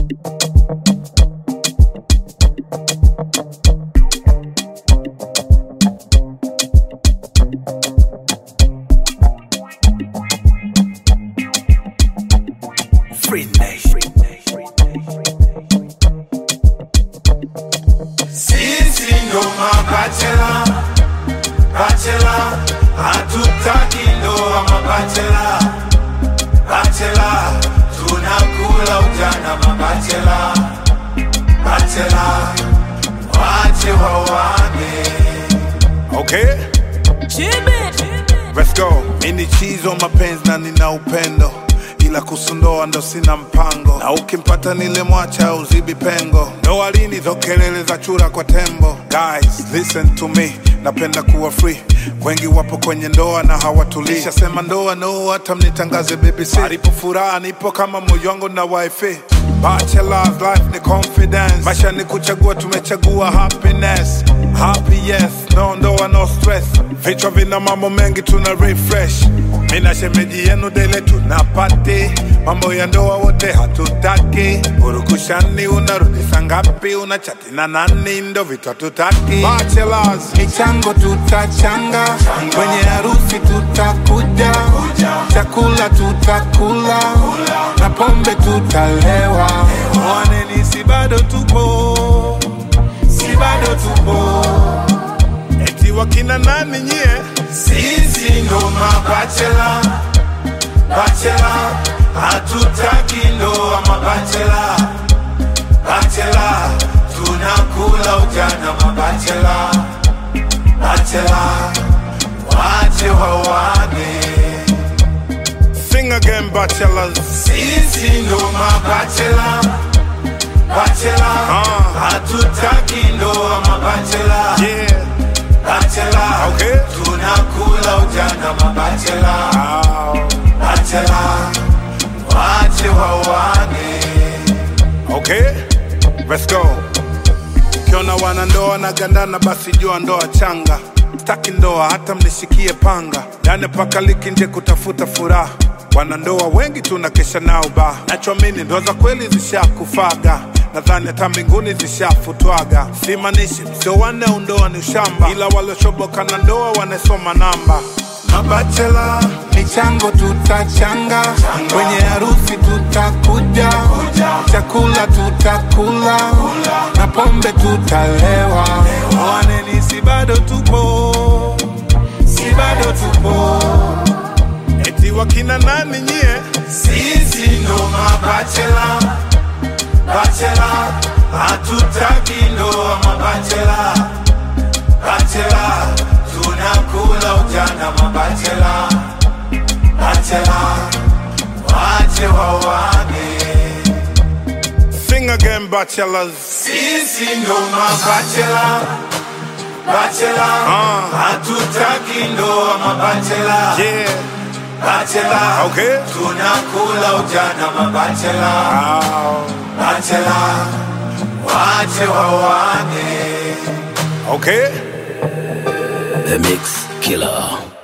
Free Nation. Sisi ndo mabachela, bachela, hatutaki ndoa mabachela, bachela, tunakula ujana mabachela, bachela, wache wawane. Okay, let's go. Mini chizo mapenzi na nina upendo ila kusundoa ndo sina mpango, na ukimpata nile mwacha uzibi pengo. Ndoa lini zo kelele za chura kwa tembo? Guys, listen to me, napenda kuwa free. Wengi wapo kwenye ndoa na hawatulii. Shasema ndoa no, hata mnitangaze BBC. Alipo furaha nipo kama moyo wangu na wifi. Bachelor's life ni confidence, maisha ni kuchagua, tumechagua happiness. Happy yes, no ndoa no stress. Vichwa vina mambo mengi, tuna refresh. Mina shemeji yenu dele tunapati mambo ya ndoa wote hatutaki. Urukushani unarudisha ngapi? Unachati na nani? Ndo vitu hatutaki. Bachelors, Michango tutachanga, kwenye harusi tutakuja, chakula tutakula, na pombe tutalewa. mwaneni, si bado tupo, Si bado tupo, eti wakina nani nyie? sisi ndo mabachela, bachela, hatutaki ndoa mabachela, bachela, tunakula ujana mabachela, bachela, wache wawane. Sing again, bachelors. Sisi ndo mabachela, bachela, Ah. hatutaki ndoa mabachela, Yeah. bachela, Okay. tunakula ujana mabachela, Ow. bachela, wache wawane. Okay, let's go. Ukiona wanandoa na gandana, basi jua ndoa changa. Staki ndoa hata mnishikie panga, ndani paka liki nje kutafuta furaha. Wanandoa wengi tunakesha nao ba, nachoamini ndoa za kweli zishakufaga nadhani hata mbinguni zishafutwaga. Simanishi msio wanne undoa ni ushamba, ila waliochoboka na ndoa wanasoma namba. Mabachela Michango tutachanga, kwenye harusi tutakuja, chakula tutakula, na pombe tutalewa. mwaneni, si bado tupo, Si bado tupo, eti wakina nani nyie? sisi ndo mabachela, bachela, hatutaki ndoa mabachela, bachela, tunakula ujana mabachela, bachela, wache wawane. Sing again, bachelors. Sisi ndo mabachela, bachela, Ah. hatutaki ndoa mabachela, Yeah. bachela, Okay. tunakula ujana mabachela, Ow. bachela, wache wawane. Okay. The Mix Killer.